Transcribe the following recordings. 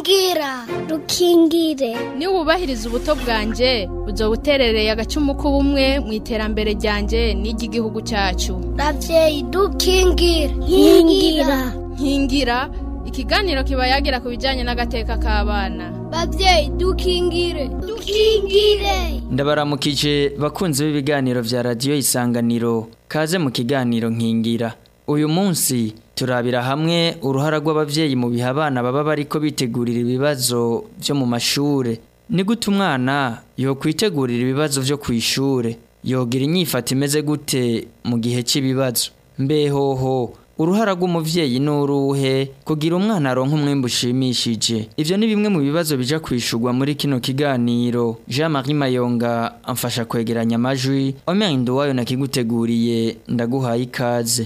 rukingira rukingire niba wubahiriza ubuto bwanjye uzoba uterereye agacumu k'ubumwe mu iterambere ryanjye n'iry'igihugu cyacu ravyeyi dukingire nkingira nkingira ikiganiro kiba yagira ku bijyanye n'agateka k'abana bavyeyi dukingire dukingire ndabaramukije bakunzi b'ibiganiro vya radiyo isanganiro kaze mu kiganiro nkingira uyu munsi turabira hamwe uruhara rw'abavyeyi mu bihe abana baba bariko bitegurira ibibazo vyo mu mashure ni gute umwana yokwitegurira ibibazo vyo kw'ishure yogira inyifato imeze gute mu gihe cy'ibibazo mbehoho uruhara rw'umuvyeyi n'uruhe kugira umwana aronka umwimbu ushimishije ivyo ni bimwe mu bibazo bija kwishurwa muri kino kiganiro jean marie mayonga amfasha kwegeranya amajwi omenga wayo nakiguteguriye ndaguhaye ikaze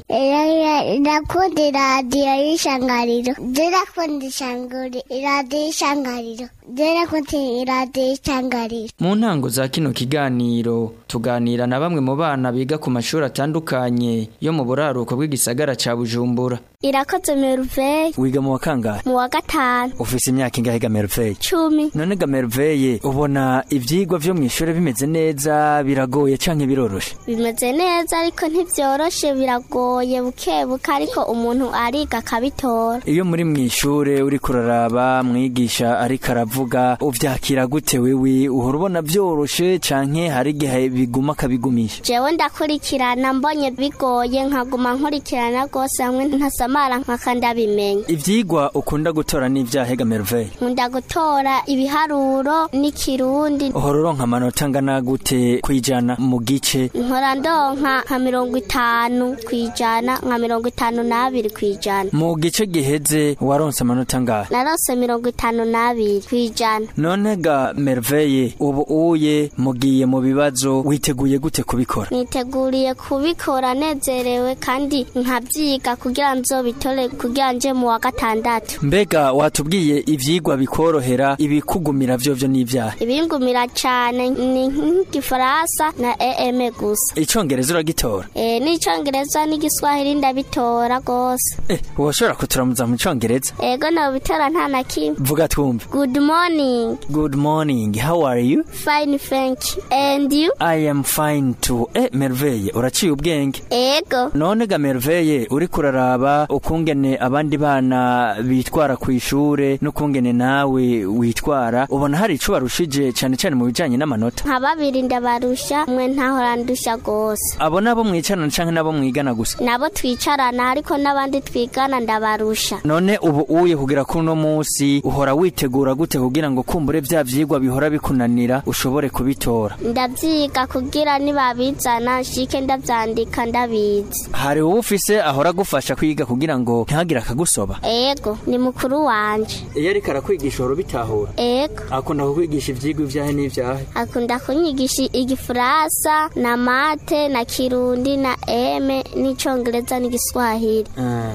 ndakunda iradiyo y'ishangariro ndakunda ishanguri iradiyo y'ishangariro ndakunda iradiyo y'ishangariro mu ntango za kino kiganiro tuganira na bamwe mu bana biga ku mashuri atandukanye yo mu buraruko bw'igisagara ca bujumbura irakoze meruveye wiga mu wa kangahe mu wa gatanu ufise imyaka ingahe ga merveille cumi none ga merveille ubona ivyigwa vyo mw'ishure bimeze neza biragoye canke biroroshe bimeze neza ariko ntibyoroshe biragoye buke buke ariko umuntu ariga akabitora iyo muri mw'ishure uriko uraraba mwigisha ariko aravuga uvyakira gute wewe uhora ubona vyoroshe canke hari igihe biguma akabigumisha jewe ndakurikirana mbonye bigoye nkaguma nkurikirana rwose hamwe ntasamara nkaka ndabimenya ivyigwa ukunda gutora n'ivyahe ga merveille nkunda gutora ibiharuro n'ikirundi uhora uronka amanota angana gute kwijana mu gice nkora ndonka nka mirongo itanu kwijana nka mirongo itanu n'abiri kwijana mu gice giheze waronse amanota angahe narose mirongo itanu n'abiri kwijana none ga merveille ubu uye mugiye mu bibazo witeguye gute kubikora niteguriye kubikora nezerewe kandi nkabyiga kugira nzobitore kugira nje mu wa gatandatu mbega watubwiye ivyigwa bikorohera ibikugumira vyovyo n'ivyahe ibingumira cane ni nk'igifaransa na em gusa icongereza uragitora e, n'icongereza n'igiswahili ndabitora gose eh woshobora kuturamuza mu congereza ego nobitora nta na kimwe vuga twumve good morning good morning how are you fine thank you and you i am fine too eh merveille uraciye ubwenge ego none ga merveille uriko uraraba ukungene abandi bana bitwara ku ishure n'ukungene nawe witwara ubona hari ico barushije cane cane mu bijanye n'amanota nka babiri ndabarusha mwe ntahora ndusha gose abo nabo mwicarana canke nabo mwigana gusa nabo twicarana ariko n'abandi twigana ndabarusha none ubu uye kugira kuri uno munsi uhora witegura gute kugira ngo kumbure vya vyigwa bihora bikunanira ushobore kubitora ndavyiga kugira nibabizana nshike ndavyandika ndabizi hari uwo ufise ahora agufasha kwiga kugira ngo ntihagire akagusoba ego ni mukuru wanje iyo ariko arakwigisha uhora ubitahura ego akunda kukwigisha ivyigwa ivyahe n'ivyahe akunda kunyigisha igifaransa na mate na kirundi na eme n'icongereza n'igiswahili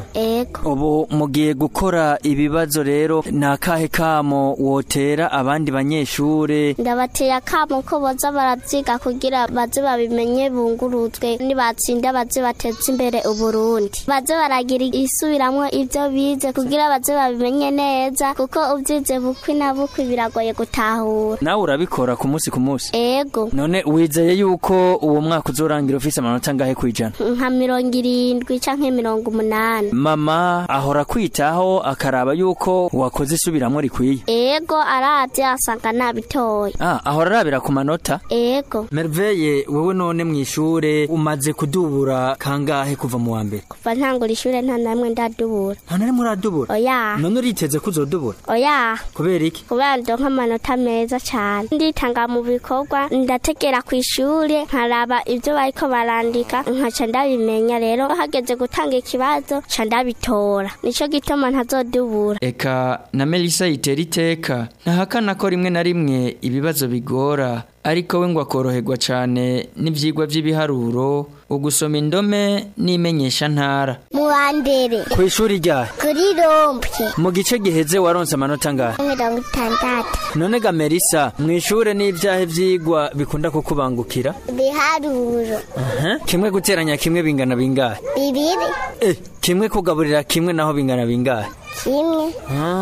ego ubu mugiye gukora ibibazo rero ni akahe kamo wotera abandi banyeshure ndabateye akamo ko boza baravyiga kugira baze babimenye bunguruzwe nibatsinda baze bateze imbere uburundi baze baragira isubiramwo ivyo bize kugira baze babimenye neza kuko uvyize bukwi na bukwi biragoye gutahura nawe urabikora ku munsi ku munsi ego none wizeye yuko uwo mwaka uzorangira ufise amanota angahe kwijana nka mirongo irindwi canke mirongo umunani mama ahora kwitaho akaraba yuko wakoze isubiramwo rikwiye ego aravye asanga nabitoye ah ahora arabira ku manota ego merveille wewe none mw'ishure umaze kudubura kangahe kuva mu wa mbere kuva ntangura ishure nta namwe ndadubura nta na rimwe uradubura oya none uriteze ko uzodubura oya kubera iki kubera ndonka amanota meza cane nditanga mu bikorwa ndategera ku ishure nkaraba ivyo bariko barandika nkaca ndabimenya rero hageze gutanga ikibazo ca ndabitora nico gituma ntazodubura eka na melisa yitera iteka ntahakana ko rimwe na rimwe ibibazo bigora ariko we ngo akoroherwa cane n'ivyigwa vy'ibiharuro ugusoma indome n'imenyesha ntara mu wa mbere ku ishuri ryahe kuri rompye mu gice giheze waronse amanota angahe mirongo itandatu none ga melisa mw'ishure n'ivyahe vyigwa bikunda kukubangukira ibiharuro Aha, kimwe guteranya kimwe bingana bingahe bibiri eh kimwe kugaburira kimwe naho bingana bingahe kimwe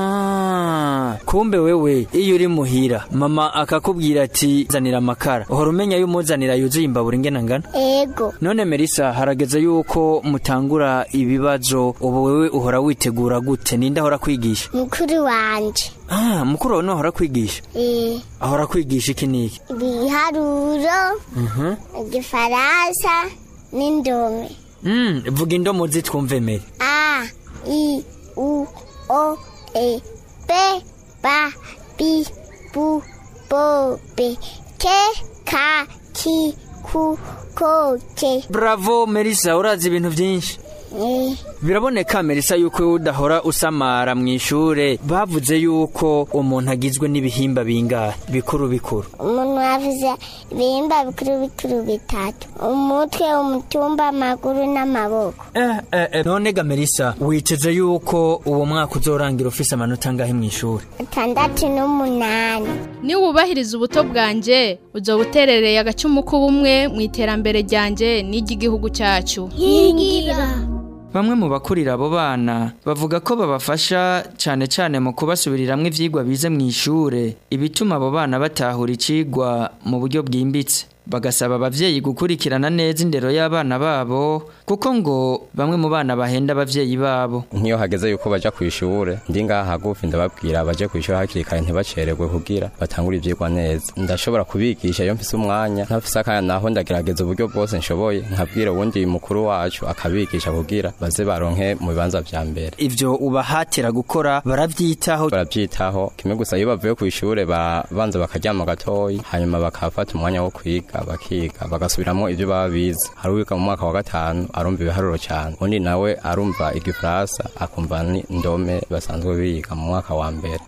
Ah, kumbe wewe iyo uri muhira mama akakubwira ati zanira amakara uhora umenya y'umuzanira yuzuye imbabura ingena ngana ego none Melissa harageze yuko mutangura ibibazo ubu wewe uhora witegura gute ninde ahora kwigisha mukuru wanje ah mukuru wawe niwe ahora kwigisha Eh, ahora kwigisha iki n'iki ibiharuro Mhm. igifaransa n'indome Mm, vuga indomo zitwumve Meri a i u o e b ba bi bu bo be ke ka ki ku ko ke bravo Melissa urazi ibintu byinshi Eh, biraboneka Melissa yuko wowe udahora usamara mu ishure bavuze yuko umuntu agizwe n'ibihimba bingahe bikuru bikuru umuntu avuze ibihimba bikuru bikuru bitatu umutwe umutumba amaguru n'amaboko Eh, eh, eh. none ga Melissa witeze yuko uwo mwaka uzorangira ufise amanota angahe mu ishuri atandatu n'umunani niwubahiriza ubuto bwanje uzoba uterereye agacumu k'ubumwe mu iterambere ryanje n'iry'igihugu cyacu nkingira Bamwe mu bakurira abo bana bavuga ko babafasha cyane cyane mu kubasubiriramwo ivyigwa bize mu ishure ibituma abo bana batahura icigwa mu buryo bwimbitse bagasaba abavyeyi gukurikirana neza indero y'abana babo kuko ngo bamwe mu bana bahenda abavyeyi babo nk'iyo hageze yuko baja ku ishure ndi ngaha hagufi ndababwira baje ku ishure hakiri kare ntibacererwe kugira batangure ivyigwa neza ndashobora kubigisha iyo mfise umwanya ntafise akanya naho ndagerageza uburyo bwose nshoboye nkabwira uwundi mukuru wacu akabigisha kugira baze baronke mu bibanza vya mbere ivyo ubahatira gukora baravyitaho baravyitaho kimwe gusa iyo bavuye ku ishure barabanza bakaryama gatoyi hanyuma bakafata umwanya wo kwiga bakiga bagasubiramwo ivyo baba bize hari uwiga mu mwaka wa gatanu arumva ibiharuro cyane undi nawe arumva igifaransa akumva ni indome basanzwe biga mu mwaka wa mbere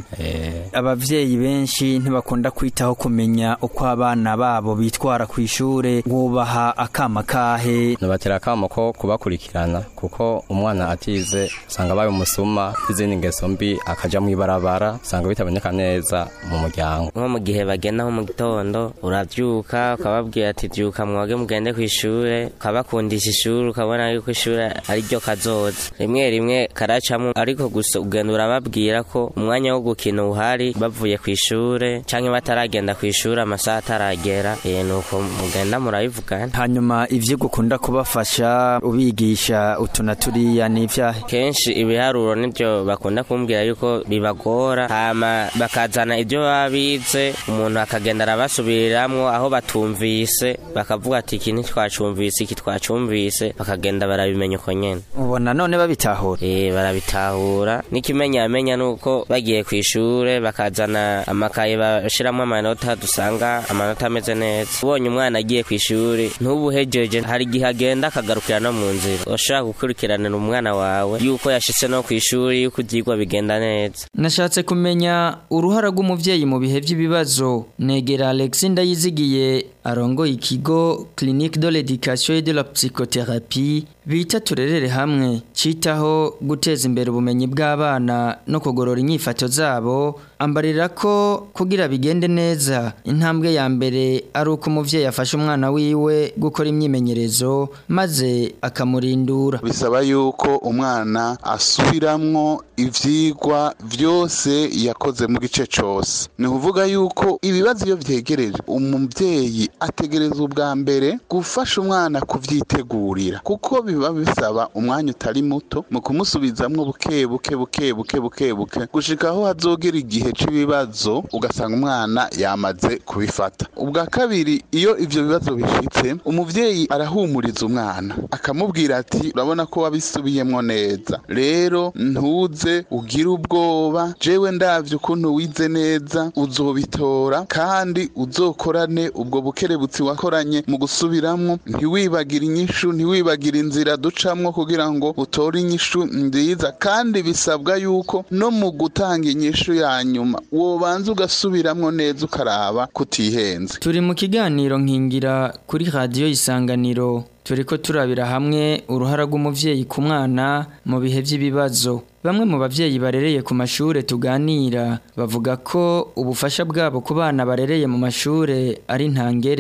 Eh, abavyeyi benshi ntibakunda kwitaho kumenya uko abana babo bitwara ku ishure wubaha akama kahe nubatera akamo ko kubakurikirana kuko umwana atize usanga abaye umusuma n'izindi ngeso mbi akaja mu ibarabara usanga bitaboneka neza mu muryango nko mu gihe bagenda nko mu gitondo uravyuka ukababwira ati vyuka mwoge mugende ku ishure ukabakundisha ishuri ukabona yuko ishure ari ryo kazoza rimwe rimwe karacamwo ariko gusa ugenda urababwira ko umwanya wo gukina uhari bavuye ku ishure canke bataragenda ku ishure amasaha ataragera eh, nuko mugenda murabivugana hanyuma ivyo gukunda kubafasha ubigisha utuna turiya n'ivyahe kenshi ibiharuro nivyo bakunda kumbwira yuko bibagora hama bakazana ibyo baba bize umuntu akagenda arabasubiriramwo aho batumvise bakavuga ati iki ntitwacumvise iki twacumvise bakagenda barabimenya uko nyene ubona none babitahura Eh barabitahura n'ikimenyamenya nuko bagiye ku ishure bakazana amakaye bashiramo amanota dusanga amanota ameze neza ubonye umwana agiye ku ishure ntubuhejeje hari igihe agenda akagarukira no mu nzira ushaka gukurikiranira umwana wawe yuko yashitse no ku ishuri yuko ivyigwa bigenda neza nashatse kumenya uruhara rw'umuvyeyi mu bihe vy'ibibazo negera Alex Ndayizigiye arongoye ikigo Clinique de l'Education et de la Psychothérapie bita turerere hamwe citaho guteza imbere ubumenyi bw'abana no kugorora inyifato zabo ambarira ko kugira bigende neza intambwe ya mbere ari uko umuvyeyi afasha umwana wiwe gukora imyimenyerezo maze akamurindura bisaba yuko umwana asubiramwo ivyigwa vyose yakoze mu gice cose ni ukuvuga yuko ibibazo iyo vyegereje umuvyeyi ategereza ubwa mbere gufasha umwana kuvyitegurira kuko biba bisaba umwanya utari muto mu kumusubizamwo buke buke buke buke buke buke gushika aho hazogera igihe c'ibibazo ugasanga umwana yamaze kubifata ubwa kabiri iyo ivyo bibazo bishitse umuvyeyi arahumuriza umwana akamubwira ati urabona ko wabisubiyemwo neza rero ntuze ugire ubwoba jewe ndavye ukuntu wize neza uzobitora kandi uzokorane ubwo bukerebutsi wakoranye mu gusubiramwo ntiwibagire inyishu ntiwibagire inzira ducamwo kugira ngo utore inyishu nziza kandi bisabwa yuko no mu gutanga inyishu ya nyuma wobanza ugasubiramwo neza ukaraba kutihenze Turi mu kiganiro nkingira kuri radiyo isanganiro turiko turabira hamwe uruhara rw'umuvyeyi ku mwana mu bihe vy'ibibazo bamwe mu bavyeyi barereye ku mashure tuganira bavuga ko ubufasha bwabo ku bana barereye mu mashure ari ntangere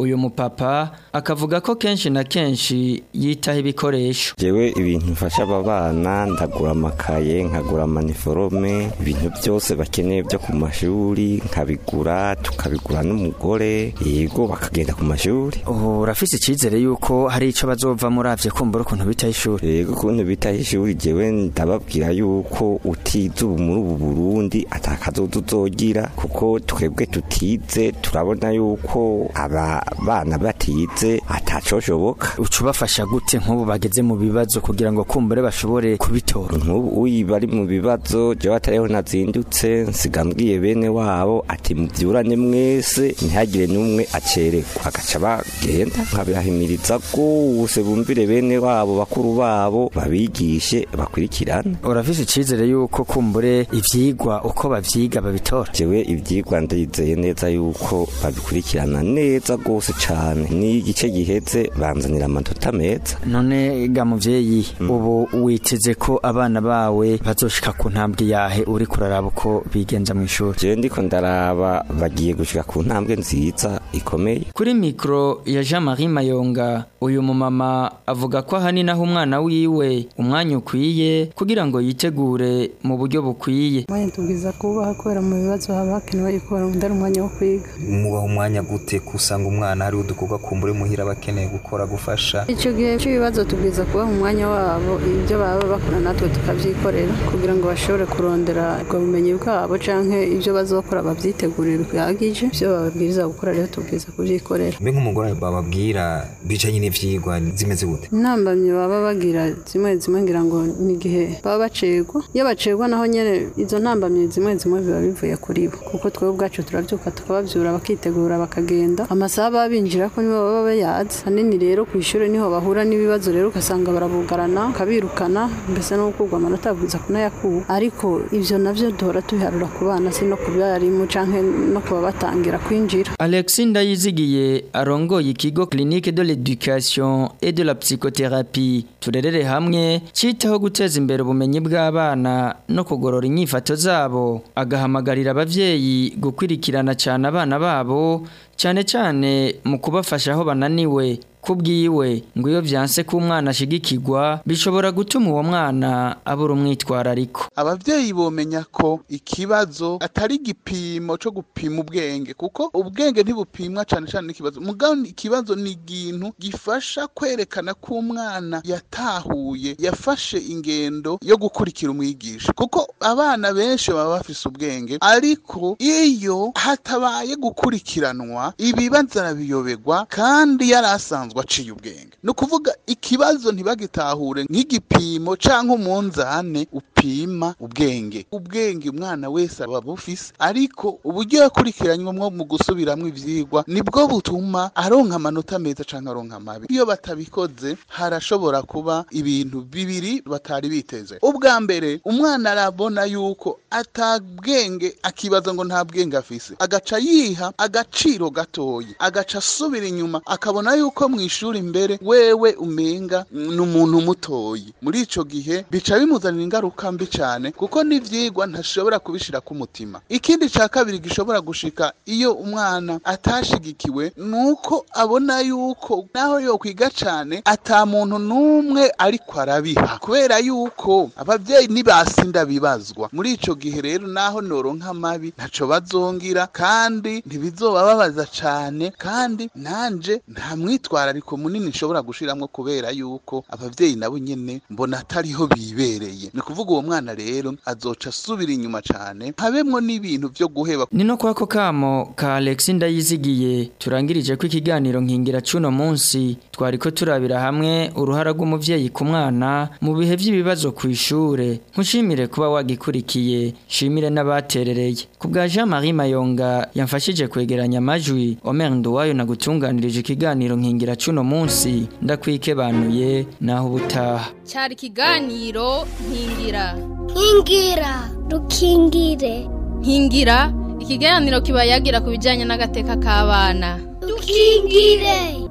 uyu mupapa akavuga ko kenshi na kenshi yitaho ibikoresho jewe ibintu mfasha aba bana ndagura amakaye nkagura amaniforome ibintu byose bakeneye byo ku mashuri nkabigura tukabigura n'umugore yego bakagenda ku mashuri ubu urafise icyizere yuko hari icyo bazova muravye kumbura ukuntu bitaho ishuri yego ukuntu bitaho ishuri jewe ndababwira yuko utize ubu muri ubu burundi atakazoza uzogira kuko twebwe tutize turabona yuko aba bana batize atacoshoboka uca ubafasha gute nk'ubu bageze mu bibazo kugira ngo kumbure bashobore kubitora nk'ubu uyi bari mu bibazo jewe atariho nazindutse nsigambwiye bene wabo ati mubyurane mwese ntihagire n'umwe acerekwa agaca bagenda nkabahimiriza rwose bumvire bene wabo bakuru babo babigishe bakurikirane urafise icyizere yuko kumbure ivyigwa uko bavyiga babitora jewe ivyigwa ndizeye neza yuko babikurikirana neza rwose cane n'igice giheze banzanira amanota meza none ga muvyeyi ubu witeze ko abana bawe bazoshika ku ntambwe yahe uri kuraraba uko bigenza mu ishuri jewe ndiko ndaraba bagiye gushika ku ntambwe nziza ikomeye kuri mikro ya Jean Marie Mayonga uyu mumama avuga ko ahanini aho umwana wiwe umwanya ukwiye kugira ngo yitegure mu buryo bukwiye umwanya tubwiza kubaha kubera mu bibazo haba hakenewe yuko barondera umwanya wo kwiga mubaha umwanya gute kusanga umwana hari udukorwa kumbure muhira bakeneye gukora gufasha icyo gihe cy'ibibazo tubwiza kubaha umwanya wabo ibyo baba bakora natwe tukabyikorera kugira ngo bashobore kurondera ubwo bumenyi bwabo canke ibyo bazokora babyitegurire bihagije ibyo bababwiriza gukora rero tubwiza kubyikorera mbe nk'umugore bababwira bicanye n'ivyigwa zimeze gute intambamyi baba bagira zimwe zimwe ngira ngo ni igihe baba bacegwa iyo bacegwa naho nyene izo ntambamyi zimwe zimwe biba bivuye kuri bo kuko twebwe ubwacu turabyuka tukababyura bakitegura bakagenda amasaha baba binjira ko nibo baba bayazi hanini rero ku ishuri niho bahura n'ibibazo rero ugasanga barabugarana ukabirukana mbese no gukurwa amanota abwiza kunayakura ariko ivyo navyo duhora tubiharura ku bana si no ku barimu canke no kuba batangira kwinjira Alexis Ndayizigiye arongoye ikigo Clinique de l'Education et de la Psychothérapie turerere hamwe citaho guteza imbere ubumenyi bw'abana no kugorora inyifato zabo agahamagarira abavyeyi gukwirikirana cyane abana babo cyane cyane mu kubafasha aho bananiwe kubwiwe ngo iyo vyanse ko umwana ashigikirwa bishobora gutuma uwo mwana abura umwitwarariko abavyeyi bomenya ko ikibazo atari igipimo co gupima ubwenge kuko ubwenge ntibupimwa cane cane n'ikibazo mugabo ikibazo ni ikintu gifasha kwerekana ko umwana yatahuye yafashe ingendo yo gukurikira umwigisha kuko abana benshi baba bafise ubwenge ariko iyo hatabaye gukurikiranwa ibibazo arabiyoberwa kandi yari asanzwe aciye ubwenge ni ukuvuga ikibazo ntibagitahure nk'igipimo cyangwa umunzane upima ubwenge ubwenge umwana wese aba bufise ariko uburyo yakurikiranywamo mu gusubiramo ivyigwa nibwo butuma aronka amanota meza cyangwa aronka amabi iyo batabikoze harashobora kuba ibintu bibiri batari biteze ubwa mbere umwana arabona yuko atabwenge akibaza ngo nta bwenge afise agaca yiha agaciro gatoyi agaca asubira inyuma akabona yuko mu ishuri imbere wewe umenga ni umuntu mutoyi muri ico gihe bica bimuzanira ingaruka mbi cyane kuko n'ivyigwa ntashobora kubishira ku mutima ikindi ca kabiri gishobora gushika iyo umwana atashigikiwe nuko abona yuko naho yo kwiga cane ata muntu n'umwe ariko arabiha kubera yuko abavyeyi nibasinda bibazwa muri ico gihe rero naho noronka amabi ntaco bazongira kandi ntibizobababaza cane kandi nanje nta mwitwarariko munini nshobora gushiramwo kubera yuko abavyeyi nabo nyene mbona atariho bibereye ni kuvuga uwo mwana rero azoca asubira inyuma cane habemwo n'ibintu vyo guheba ni no kwako kamo ka Alexis Ndayizigiye turangirije ko ikiganiro nkingira cuno munsi twariko turabira hamwe uruhara rw'umuvyeyi ku mwana mu bihe vy'ibibazo ku ishure nkushimire kuba wagikurikiye shimire n'abaterereye ku bwa Jean Marie Mayonga yamfashije kwegeranya amajwi Omer Nduwayo na gutunganirije ikiganiro nkingira cuno munsi ndakwikebanuye naho ubutaha cyari ikiganiro nkingira nkingira dukingire nkingira ikiganiro kiba yagira ku bijyanye n'agateka k'abana dukingire